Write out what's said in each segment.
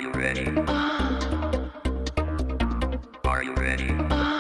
Are you ready? Are you ready?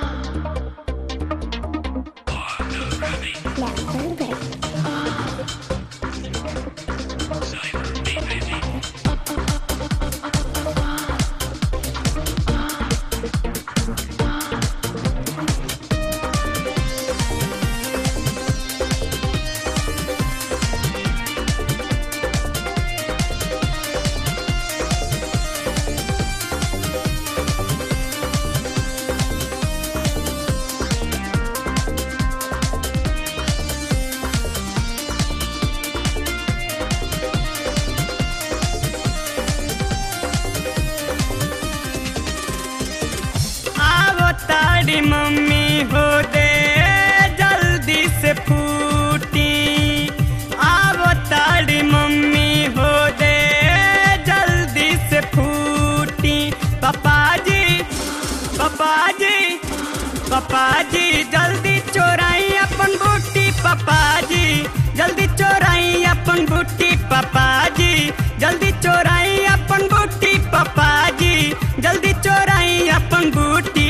आवो तारी mummy हो दे जल्दी से फूटी आवो तारी मम्मी हो दे जल्दी से फूटी पापा जी पापा जी पापा जी जल्दी चोराई अपन बूटी पापा जी जल्दी चोराई अपन बूटी पापा जी जल्दी चोराई अपन बूटी पापा जी जल्दी चोराई अपन बूटी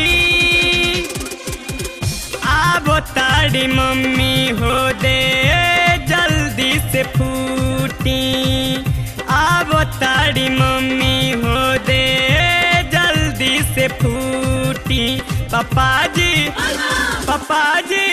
आबो तारी मम्मी हो दे जल्दी से फूटी आबो तारी मम्मी हो दे जल्दी से फूटी पापा जी पापा जी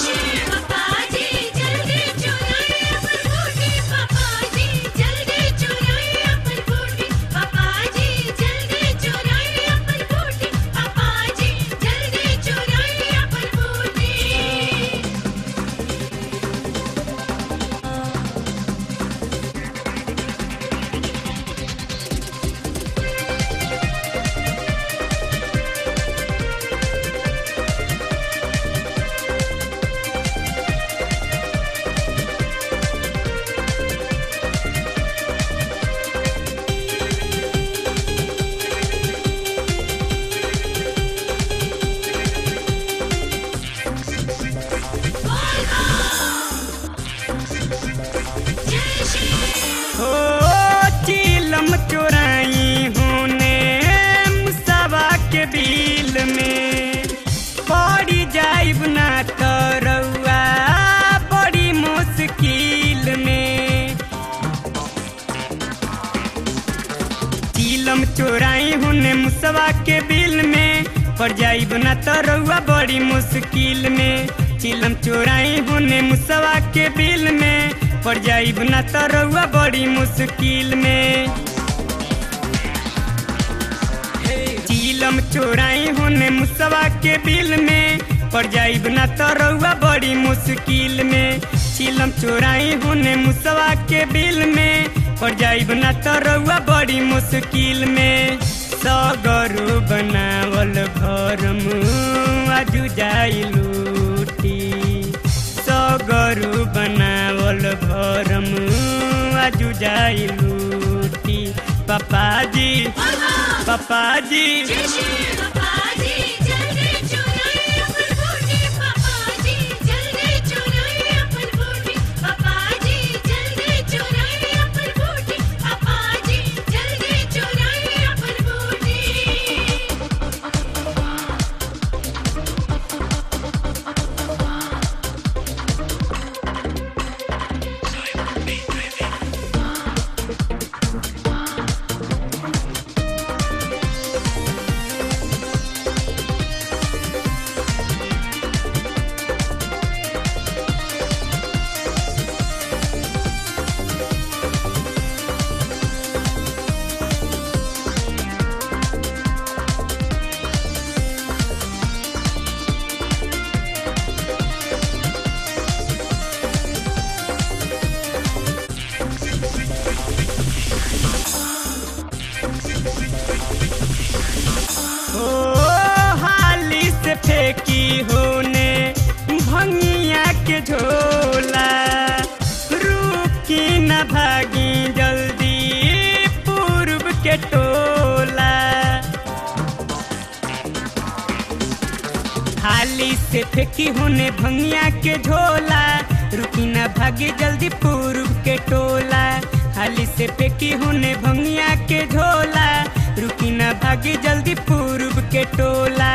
हो चीलम चोराई होने मुसावा के बिल में पड़ी जाइब ना तरौआ बड़ी मुश्किल में चीलम चोराई होने मुसवा के बिल में पड़ जाइब ना तरौआ बड़ी मुश्किल में चीलम चोराई होने मुसवा के बिल में पड़ जाइब ना तरौआ बड़ी मुश्किल में चीलम चोराई होने मुसवा के बिल में पड़ जाइब ना तरौआ बड़ी मुश्किल में चीलम चोराई होने मुसवा के बिल में पड़ जाइब ना तरौआ बड़ी मुश्किल में सगरो बनावल घर आजू जाई लूटी सगरो बनावल घर आजू जाई लूटी पापा जी पापा जी हो हाली से फेंकी होने भंगिया के झोला रुकी न भागी जल्दी पूर्व के टोला हाली से फेंकी होने भंगिया के झोला रुकी न भागी जल्दी पूर्व के टोला हाली से फेंकी होने भंगिया के झोला के टोला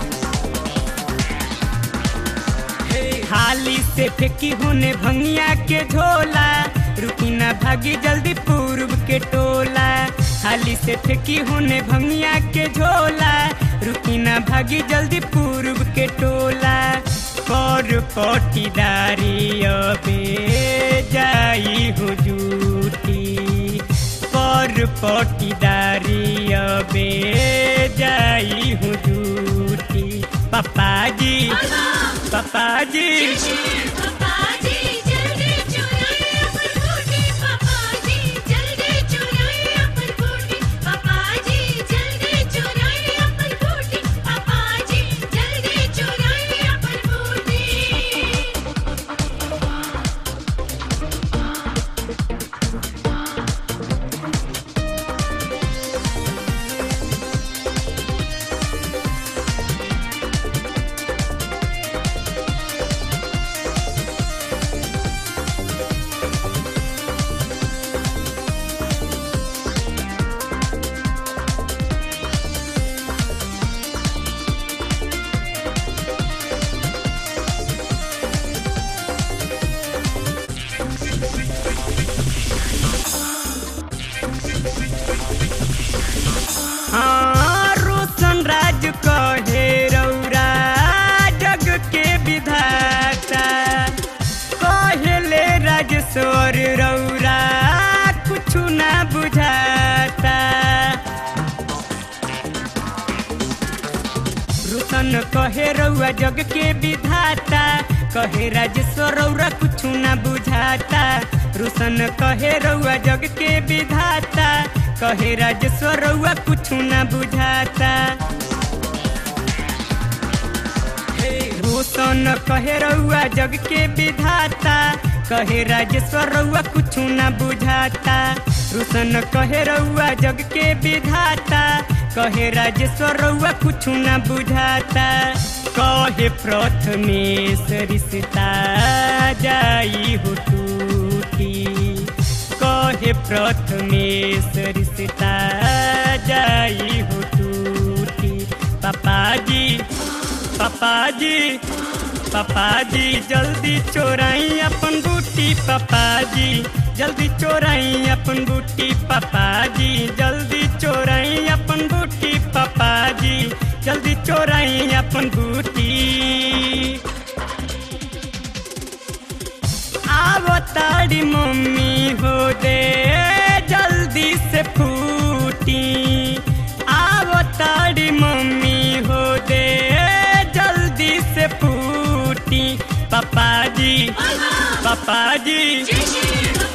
हाली से फेंकी होने भंगिया के झोला रुकी ना भागी जल्दी पूर्व के टोला हाली से फेंकी होने भंगिया के झोला रुकी ना भागी जल्दी पूर्व के टोला कर पटीदारी अबे जाई हुजूटी कर पटीदारी अबे जाई हुजूटी पापा जी पापा जी पापाजी जल्दी चुराए अपन बूटी पापाजी जल्दी चुराए अपन बूटी पापाजी जल्दी चुराए अपन बूटी पापाजी जल्दी चुराए अपन बूटी हाँ रोशन राज कहे रौरा जग के विधाता कहले राजेश्वर रौरा कुछ ना बुझाता रोशन कहे रौआ जग के विधाता कहे राजेश्वर रौरा कुछ ना बुझाता रोशन कहे रौआ जग के विधाता कहे राजेश्वर रौआ कुछ ना बुझाता रोशन कहे रौआ जग के विधाता कहे राजेश्वर रौआ कुछ ना बुझाता रोशन कहे रौआ जग के विधाता कहे राजेश्वर रौआ कुछ ना बुझाता कहे प्रथमेश रिश्ता जाई हो टूटी कहे प्रथमेश रिश्ता जाई हो टूटी पापाजी पापाजी पापाजी जल्दी चोराई अपन बूटी पापाजी जल्दी चोराई अपन बूटी पापाजी जल्दी चोराई अपन बूटी पापाजी जल्दी चोराई अपन बूटी आवो ताड़ी मम्मी हो दे जल्दी से फूटी आवो ताड़ी मम्मी हो दे जल्दी से फूटी पापा जी पापा जी जय श्री